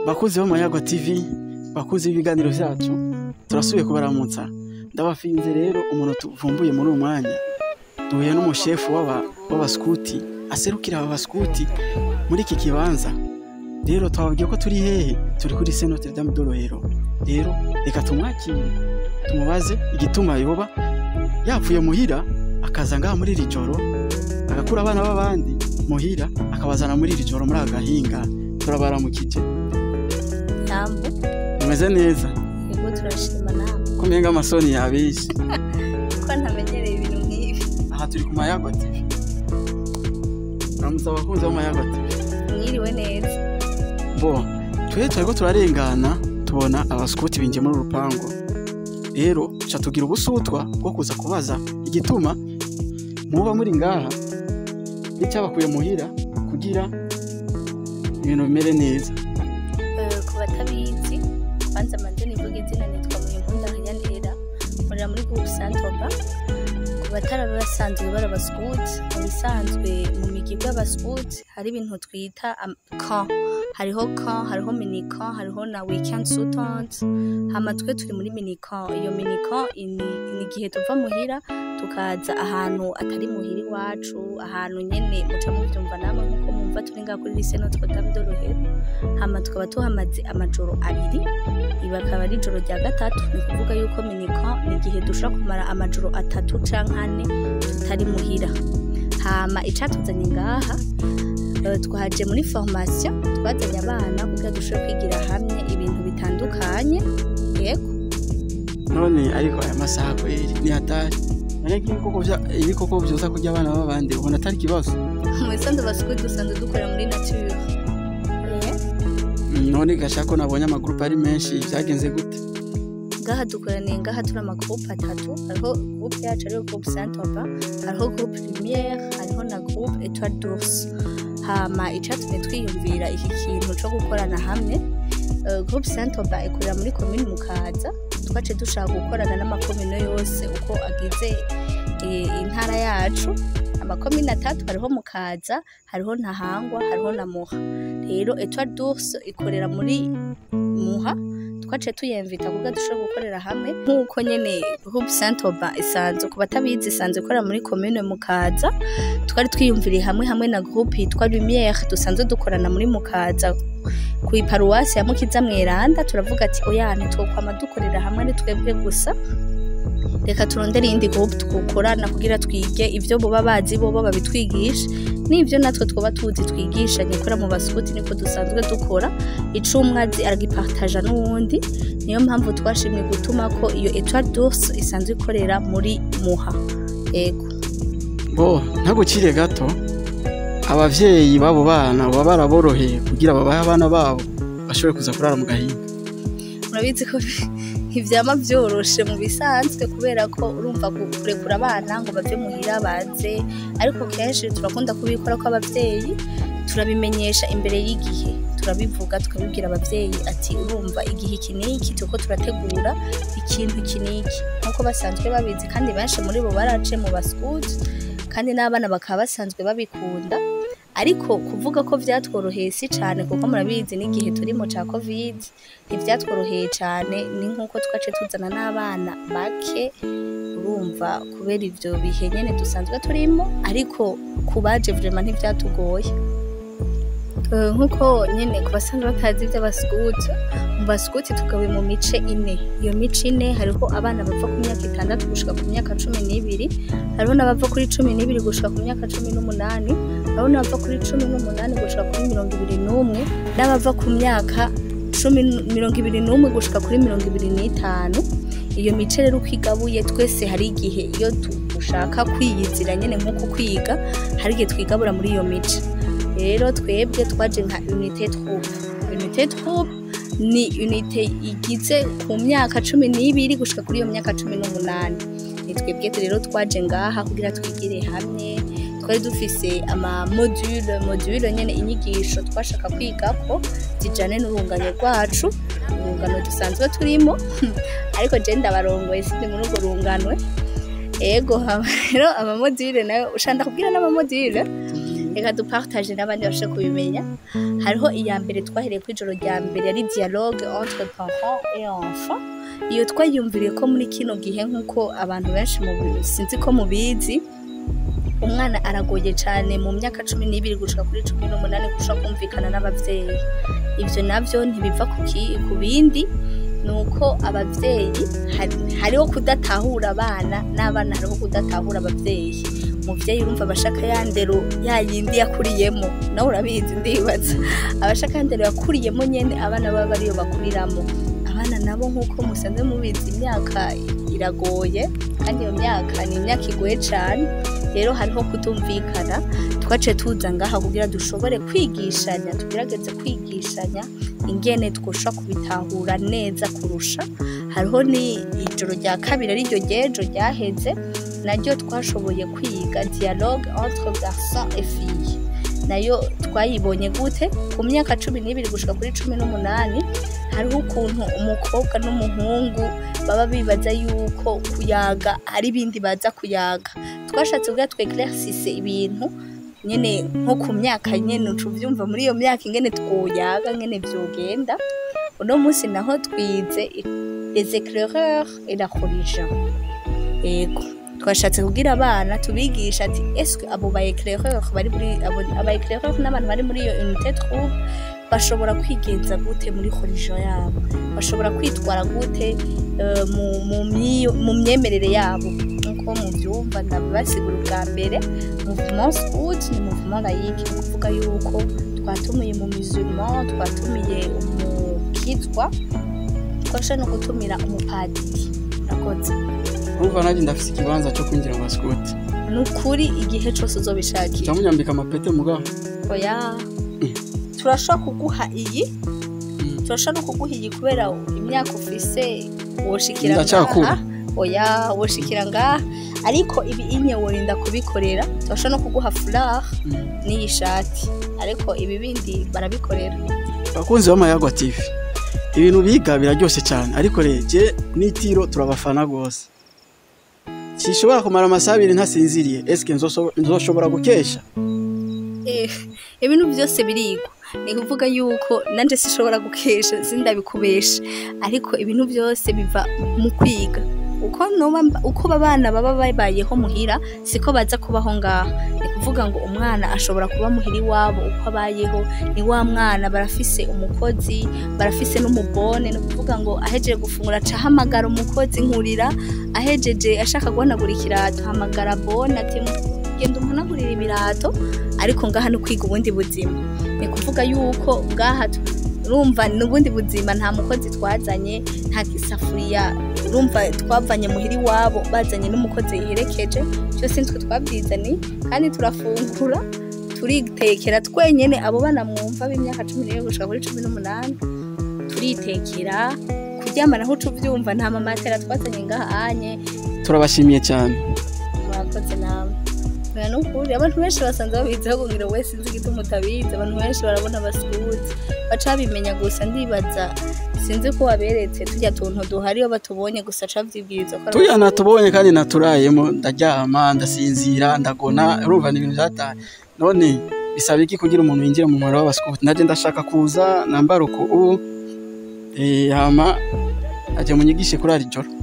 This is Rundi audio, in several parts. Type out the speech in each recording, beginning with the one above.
bakuzi b'amayago tv bakuzi b'ibiganiro vyacu turasubiye kubaramutsa ndabafinze rero umuntu tuvumbuye muri uyu mwanya duhuye n'umushefu w'aba- w'abaskuti aserukira aba baskuti muri iki kibanza rero twababwiye ko turi hehe turi kuri se notre dame de rohero rero reka tumwakire tumubaze igituma yoba yapfuye muhira akaza ngaha muri iri joro agakura abana b'abandi muhira akabazana muri iri joro muri aka gahinga turabaramukije Yambo, mumeze neza yego turashima nawe. ko mpenga amasoni yabishe Ko ntamenyereye ibintu nk'ibi. aha turi ku mayago tv uramutse abakunzi b'amayago tv Mwiriwe neza. bo twe turiko turarengana tubona abaskuti binjiye muri uru rupangu rero ca tugira ubusutwa bwo kuza kubaza igituma muba muri ngaha n'icyabakuye muhira kugira ibintu bimere neza Eh, Ku batabizi, kwanza manje nivuga izina nitwa Muhimpunda Nyanera, nkorera muri Groupe Santoba. Ku bataraba basanzwe bari abaskuti, mu bisanzwe mu migi y'abaskuti hari ibintu twita am- camp. Hariho camp, hariho mini camp, hariho na weekend suitons. Hama twe turi muri mini camp. Iyo mini camp ni ni igihe tuva muhira tukaza ahantu atari muhira iwacu, ahantu nyene muca muvyumva namwe nkuko mumva turi ngaha kuri lycée Notre Dame de Rohero. hama tukaba tuhamaze amajoro abiri ibi akaba ari ijoro rya gatatu ni ukuvuga yuko minika ni igihe dushobora kumara amajoro atatu canke ane tutari muhira hama icatuzanye ngaha eh, twaje muri formation twazanye abana kugira dushobore kwigira hamwe ibintu bitandukanye yego none ariko aya masaha kweri ni hatari ariko ibikoko vya- ibikoko vyoza kurya abana b'abandi ubona atari ikibazo mu bisanzwe basukuye dusanzwe dukorera muri nature Eh, none gashaka ko nabonye amagurupe ari menshi vyagenze gute ngaha dukoraniye ngaha turi amagurupe atatu hariho gurupe yacu ariyo gurupe santoba hariho gurupe lumiere hariho na gurupe etoile d'ours hama icatumye twiyumvira iki kintu co gukorana hamwe eh, gurupe santoba ikorera muri komini mukaza twace dushaka gukorana n'amakomine yose uko agize eh, intara yacu amakomine atatu hariho mukaza hariho ntahangwa hariho na muha rero etoile d'ours ikorera muri muha twaciye tuyemvita kugira dushobore gukorera hamwe nk'uko nyene groupe santoba isanzwe ku batabizi isanzwe ikorera muri commune mukaza twari twiyumviriye hamwe hamwe na groupe yitwa lumiere dusanzwe dukorana muri mukaza ku iparuwasi ya mukiza mweranda turavuga ati oya ntitwokwama dukorera hamwe ari twebwe gusa reka turondere iyindi groupe twokorana kugira twige ivyo boba bazi bobo babitwigisha n'ivyo natwe twoba tuzi twigisha nyikora mu basukuti niko dusanzwe dukora ico umwe azi aragipartaja n'uwundi niyo mpamvu twashimye gutuma ko iyo etoile d'ours isanzwe ikorera muri muha yego bo ntagucire gato abavyeyi b'abo bana baba baraboroheye kugira babahe abana babo bashobore kuza kurara mu gahinga murabizi ko ntivyama vyoroshe mu bisanzwe kubera ko urumva gu- kurekura abana ngo bave muhira baze ariko kenshi turakunda kubikora ko abavyeyi turabimenyesha imbere y'igihe turabivuga tukabibwira abavyeyi ati urumva igihe iki n'iki turiko turategura ikintu iki n'iki nk'uko basanzwe babizi kandi benshi muri bo barace mu baskuti kandi n'abana bakaba basanzwe babikunda ariko kuvuga ko vyatworoheye si cane kuko murabizi n'igihe turimo ca covid ntivyatworoheye cane ni nk'uko twace tuzana n'abana bake urumva kubera ivyo bihe nyene dusanzwe turimo ariko ku baje vraiment ntivyatugoye Eh, nk'uko nyene ku basanzwe batazi ivy'abaskuti mu baskuti tugawe mu mice ine iyo mice ine hariho abana bava ku myaka itandatu gushika ku myaka cumi n'ibiri hariho n'abava kuri cumi n'ibiri gushika ku myaka cumi n'umunani hariho n'abava kuri cumi n'umunani gushika kuri mirongo ibiri n'umwe n'abava ku myaka cumi n- mirongo ibiri n'umwe gushika kuri mirongo ibiri n'itanu iyo mice rero uko igabuye twese hari igihe iyo tu- dushaka kwiyizira nyene nk'uko kwiga hari igihe twigabura muri iyo mice rero twebwe twaje nka unité troupe unité troupe ni unité igize ku myaka cumi n'ibiri gushika kuri iyo myaka cumi n'umunani ni twebwe rero twaje ngaha kugira twigire hamwe twari dufise ama module module nyene inyigisho twashaka kwigako zijane n'urungano rwacu urungano dusanzwe turimo ariko je ndabarongoye sindi muri urwo runganwe ego hama rero amamodule nayo ushanda kubwira n'amamodule reka dupartage n'abandi babashe kubimenya hariho iya mbere twahereye ku ijoro rya mbere yari dialogue entre parents et enfants iyo twayumviriye ko muri kino gihe nk'uko abantu benshi mu sinzi ko mubizi umwana aragoye cyane mu myaka cumi n'ibiri gushika kuri cumi n'umunani gushaka kumvikana n'abavyeyi ivyo navyo ntibiva ku ki- ku bindi ni uko abavyeyi hari- hariho kudatahura abana n'abana hariho kudatahura abavyeyi umuvyeyi urumva abashaka ya ndero ya yindi yakuriyemo nawe urabizi ndibaza abashaka ya ndero yakuriyemo nyene abana baba bariyo bakuriramo abana nabo nk'uko musanze mubizi imyaka iragoye kandi iyo myaka ni imyaka igoye cane rero hariho kutumvikana twace tuza ngaha kugira dushobore kwigishanya tugerageze kwigishanya ingene twosha kubitahura neza kurusha hariho ni ijoro rya kabiri ariryo ryejo ryaheze naryo twashoboye kwiga dialogue entre garçon et fille nayo twayibonye gute ku myaka cumi n'ibiri gushika kuri cumi n'umunani hariho ukuntu umukobwa n'umuhungu baba bibaza yuko kuyaga ari ibindi baza kuyaga twashatse kugira tweclaircisse ibintu nyene nko ku myaka nyene ucuvyumva muri iyo myaka ingene twoyaga ngene vyogenda uno munsi naho twize les éclaireurs et la religion ego twashatse kugira abana tubigisha ati eske abo ba éclaireurs bari muri abo aba éclaireurs n'abantu bari muri iyo unité troupe bashobora kwigenza gute muri religion yabo bashobora kwitwara gute eh, mu- mu myi- mu myemerere yabo nkuko muvyumva ndabibasigura ubwa mbere mouvement scout ni mouvement laïque ni ukuvuga yuko twatumiye mu musulman twatumiye umukitwa twasha no gutumira umupadiri urakoze urumva nanjye ndafise ikibanza cyo kwinjira mu basikuti ni ukuri igihe cose uzobishakira camunyambika amapete mugabo oya turashobora kuguha iyi turashobora no kuguha iyi kubera imyaka ufise woshikira Ndacakura. ngaha oya woshikira ngaha ariko ibi inye worinda kubikorera turashobora no kuguha furari n'iyi shati ariko ibi bindi barabikorera abakunzi b'amayagwa tv ibintu biga biraryoshe cyane ariko reje n'itiro turabafana rwose sishobora kumara amasaha abiri ntasinziriye eske nzoso- nzoshobora gukesha Eh, ibintu byose birigwa ni kuvuga yuko nanje sishobora gukesha sindabikubesha ariko ibintu byose biva mu kwiga uko noba mba- uko abana baba babayeho muhira siko baza kubaho ngaha ni kuvuga ngo umwana ashobora kuba muhira iwabo uko abayeho ni wa mwana barafise umukozi barafise n'umubone ni ukuvuga ngo ahejeje gufungura aca ahamagara umukozi nkurira ahejeje ashaka guhanagura ikirato ahamagara bone ati genda umunagurira ibirato ariko ngaha no kwiga ubundi buzima ni kuvuga yuko ngaha tu- urumva n'ubundi buzima nta mukozi twazanye nta isafuriya urumva twavanye muhira iwabo bazanye n'umukozi yiherekeje byose nitwe twabyizaniye kandi turafungura turitekera twenyene abo bana mwumva b'imyaka cumi n'ibiri gushika kuri cumi n'umunani turitekera kuryama naho uca ubyumva nta mamatera twazanye ngaha anye turabashimiye cyane mwakoze nawe oya ni ukuri abantu benshi basanze babiziho kugira wese sinzi igituma utabizi abantu benshi barabona basikuti baca babimenya gusa ndibaza sinzi ko waberetse tujya tuntu duhari iyo batubonye gusa aca bavyibwiriza ko ari tuya abaskuti. natubonye kandi naturayemo ndaryama ndasinzira ndagona urumva ni ibintu byataye none bisaba iki kugira umuntu yinjire mu muriro w'abasikuti naje ndashaka kuza nambara uku ubu eh, hama aje munyigishe kuri ari joro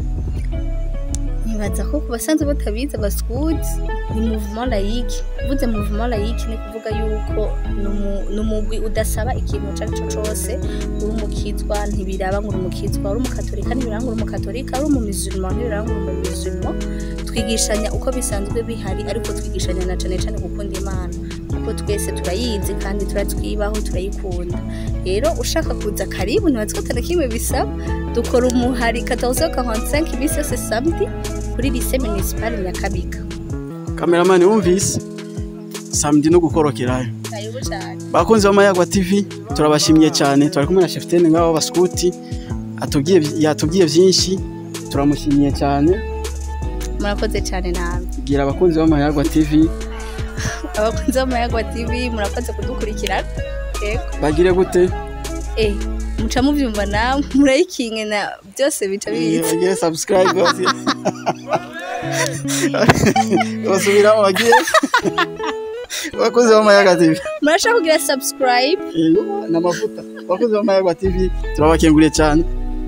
nibaza ko ku basanzwe batabizi abaskuti ni mouvement laïque uvuze mouvement laïque ni kuvuga yuko ni umu- ni umugwi udasaba ikintu ico ari cyo cose uri umukizwa ntibiraba ngo uri umukizwa uri umukatolika ntibiraba ngo uri umukatolika uri umumisulman ntibiraba ngo uri umumisulman twigishanya uko bisanzwe bihari ariko twigishanya na cane cane gukunda imana kuko twese turayizi kandi turatwibaho turayikunda rero ushaka kuza karibu ntibazi ko atana kimwe bisaba dukora umuhari 1445 iminsi yose samedi kuri lycée municipal nyakabiga kameramani wumvise samedi no gukorokerayo karibu cyane bakunzi b'amayagwa tv turabashimiye cyane twari kumwe na chefitene ngabo w'abasikuti atubwiye yatubwiye byinshi turamushimiye cyane murakoze cyane nawe bwira abakunzi b'amayagwa tv abakunzi b'amayagwa tv murakoze kudukurikirana yego bagire gute eh muca mubyumva nawe murayikinge na byose bica biza bagire subscribe bose basubiramo bagire bakozi b'amayaga tv murashaka kugira subscribe Yego, ni amavuta abakozi b'amayaga tv turabakenguriye cyane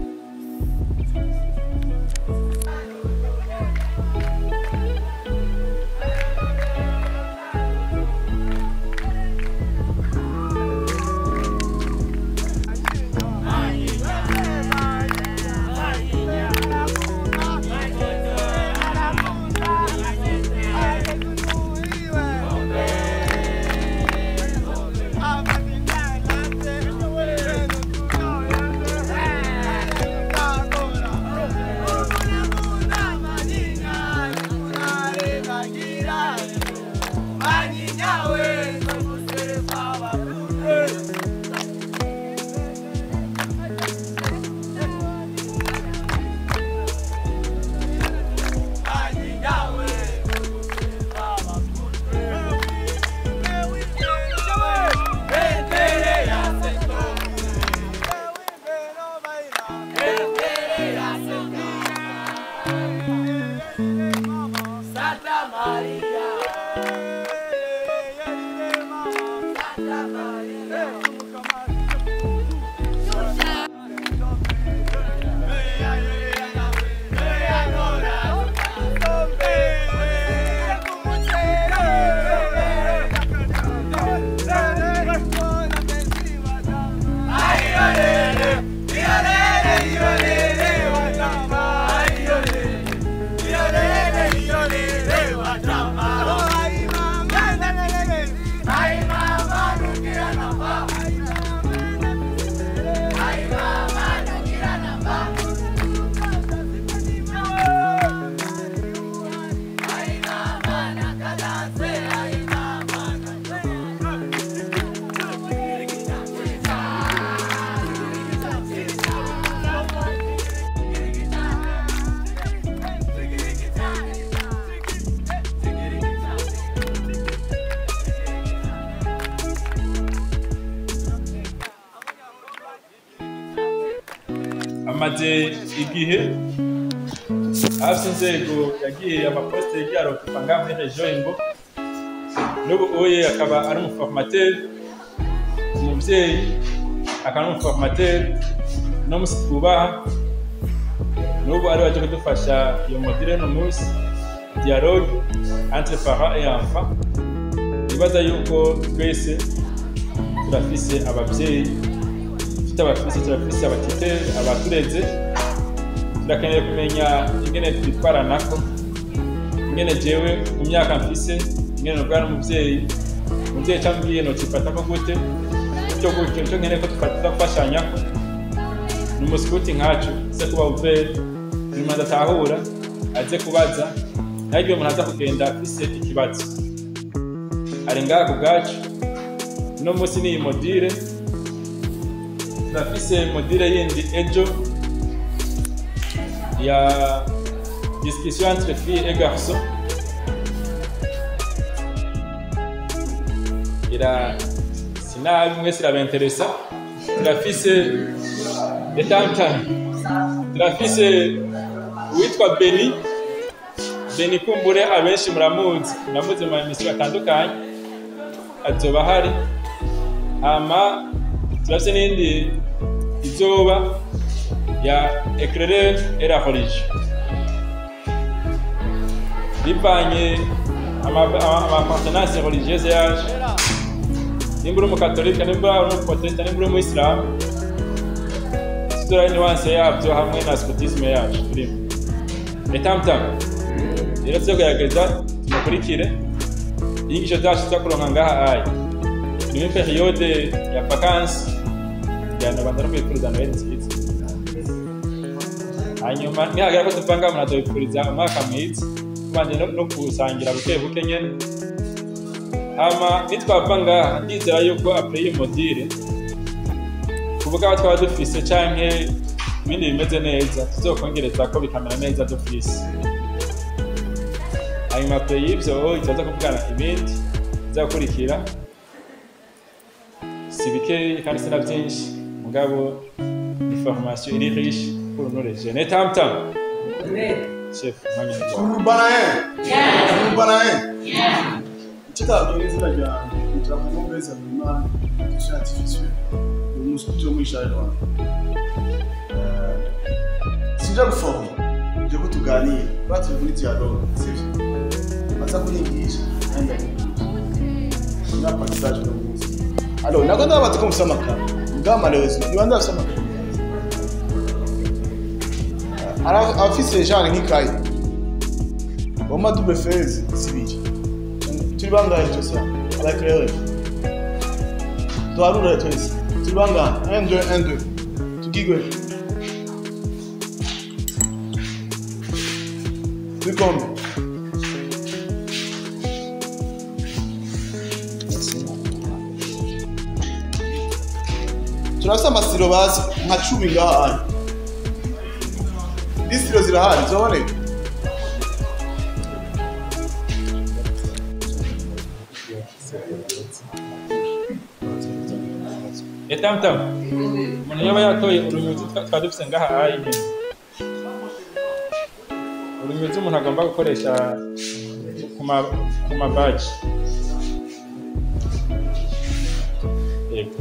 amaze igihe hafi inzego yagiye amaposite yagiye arokupa ngaha muri regiyo imbo n'ubu uye akaba ari umuformateri umubyeyi akaba ari umuformateri no musi twubaha n'ubu ari waje kudufasha iyo modire no munsi dialogue entre parents et enfants nibaza yuko twese turafise ababyeyi dufite abafise turafise abatiteri abatureze turakeneye kumenya ingene twitwaranako ingene jewe mu myaka mfise ingene nubwa n'umuvyeyi umuvyeyi cambwiye nocifatako gute gutyo gutyo nico nkeneye ko tufatira gufashanyako ni umusikuti nkacu aze kuba uveri buri muntu adatahura aze kubaza naho igihe umuntu aza kugenda afise ikibazo ari ngaha ku bwacu uno munsi ni iyi modire turafise modire yindi ejo ya discussion entre filles et garçons ira sinabi mwese irabenteresa turafise etamtami turafise uwitwa beni beni kumbure abenshi muramuzi muramuzi mu mamisiyo atandukanye azoba ahari hama turafise n'indi izoba ya éclairer et la religion bivanye amapartenance religieuse yaje nimba uri umukatolika nimba uri umuprotesta nimba uri umuyisilamu tudora niwanse yabyo hamwe na scotisme yacu turimo etamutamu rero tuzogerageza tumukurikire inyigisho zacu tuza kuronka ngaha aya ni muri periode ya vakansi kugira banza no kwifuriza noheli nziza hanyuma nihagera ko tuva ngaha umuntu azobifuriza umwaka mwiza tubanje no- no gusangira buke buke nyene hama nitwava ngaha ndizera yuko apre iyi modire kuvuga aho twaba dufise canke ibindi bimeze neza tuzokongereza ko bikamera neza dufise hanyuma apre y'ivyo itaza kuvugana ibindi bizakurikira si bikeyi kandi si na byinshi mugabo ni formation iri riche pour nous les jeunes et tam tam chef mwanya ni wawe. Urubanaye. Urubanaye. kitabwiye izina ryanjye ngira ngo mbese Imana dushaka artificiel ni umuskuti wo muri Charleroi Eh, sinja gufoma nje ko tuganira baturi muri dialogue sivyo baza kunyigisha nanjye ndayigisha na passage no munsi alors nako ndabaza ko mufite amakara bwa malheureusement niba ndafite amakara Ara- abafise genre nk'ikayi wama double fezi zibiri turi bangahe twese abakerewe tuharure twese turi bangahe 1 2 1 2 tugigwe turi kombe turafise amasiro basi nka cumi ngaha ari disitiro zirahari zoboneka etamutamu umuntu yaba yatoye urunyuzi twa- twari dufise ngaha ayi nyene urunyuzi umuntu agomba gukoresha ku ma- ku mabaji yego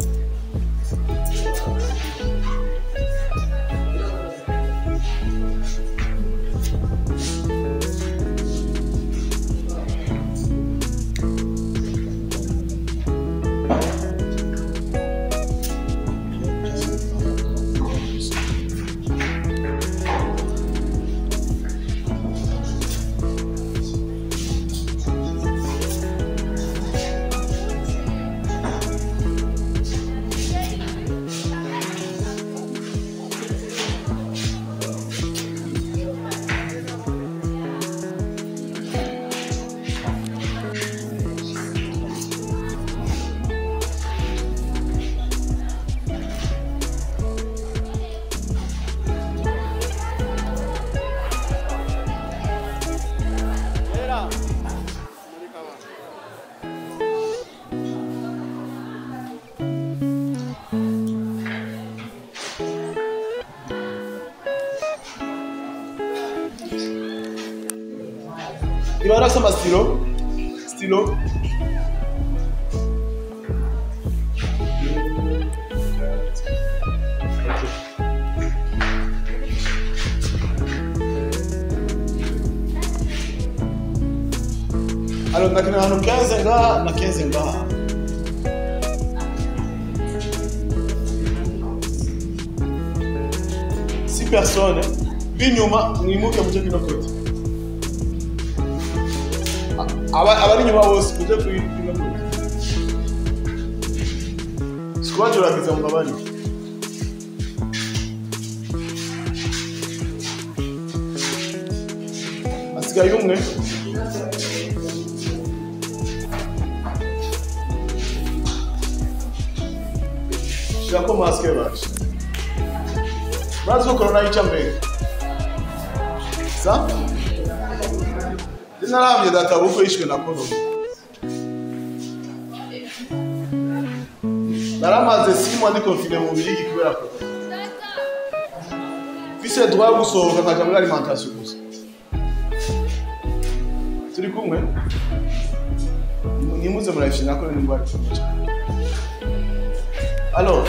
iba yarafise amasitiro sitiro Alors, nakina ahantu 15 ngaha na 15 ngaha si personne b'inyuma mwimuke muje kino kote aba- abari inyuma bose muje kuri kino kote sikubajuragiza mu mabari hasigaye umwe shirako masike baje murazi ko korona yica mbere sa sinaravye data bukwe yishwe na korona naramaze simu ndi confine mu birigi kubera korona mfise droit yo gusohoka nkaja muri alimentation gusa turi kumwe nimuze murayifishe nako n'indwara ikomeye alors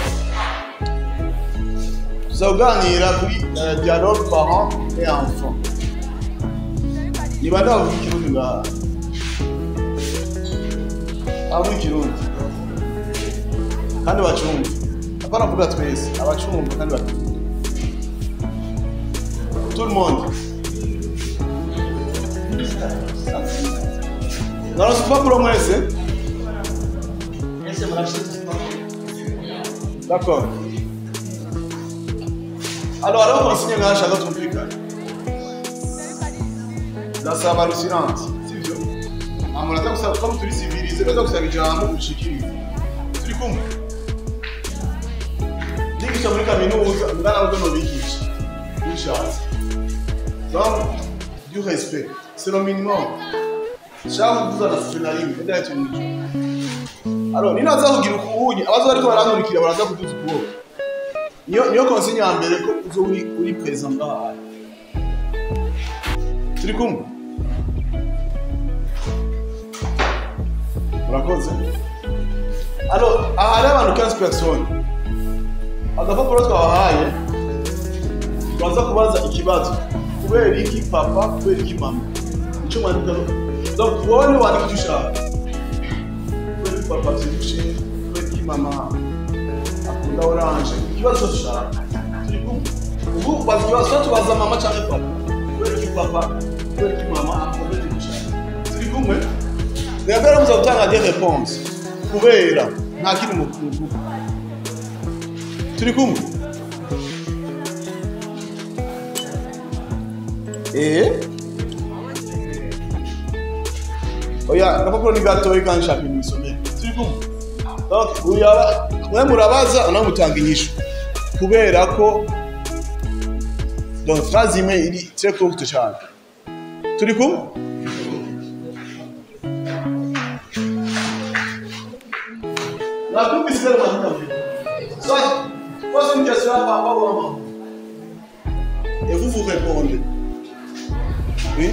tuzaganira kuri euh, dialogue parent et enfant ni bande bavuga ikirundi ngaha abavuga ikirundi kandi bacumva apana kuvuga twese abacumva kandi batumva tout le monde naronse urupapuro mwese d'accord alors hariho konsigne ngaha nshaka tumvikane ndasaba rusilante sivyo amuntu aza gusaba ko turi civilize baza gusaba ijambo ushikirize turi kumwe ndigisha muri kaminuza ngana nubwo nobigisha bishatse donc du respect c'est le minimum nshaka kuvuza na sije na rimwe ndahita umuco alors ninaza kugira ukubunya abaza bariko barankurikira baraza kuduza ukuboko niyo niyo konsigne ya mbere ko uzo uri uri present ngaha turi kumwe urakoze alors aha hariho abantu 15 personnes agapapuro twabahaye turaza kubaza ikibazo kubera iki papa kubera iki mama icyo mwandika donc wowe wandika icyo ushaka kubera iki papa abyibushe kubera iki mama akunda oranje ikibazo cyose ushaka turi kumwe ubu baza ikibazo cyo tubaza mama cyangwa papa kubera iki papa kubera iki mama akunda icyo ushaka turi kumwe rero muza gutanga des réponses kubera nta kindi mu kuvuga turi kumwe eh oya agapapuro ni gatoya kandi nshaka imisomere turi kumwe donc uyaba mwe murabaza nawe mutanga inyishu kubera ko donc phrase imwe iri très courte cyane turi kumwe nakumvise rero mwamutamvira soit pose une question à papa ou à maman et vous vous répondez oui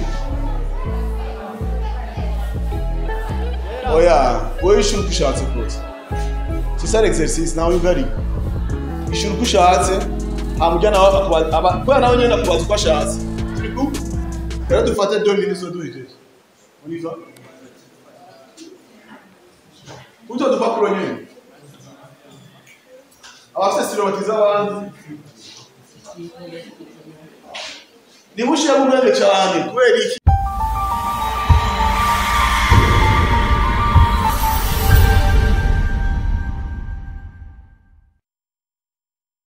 oya wowe ishuri uko ushatse kose c'est ça l'exercice nawe ugari ishuri uko ushatse hamujya nawe akubaza aba kubera nawe nyine akubaza uko ashatse turi kumwe rero dufate deux minutes zo duhejeje on y va utwo dupapuro nyine abafite siromatiza abandi ntimushyiremo umwenge cyane kubera iki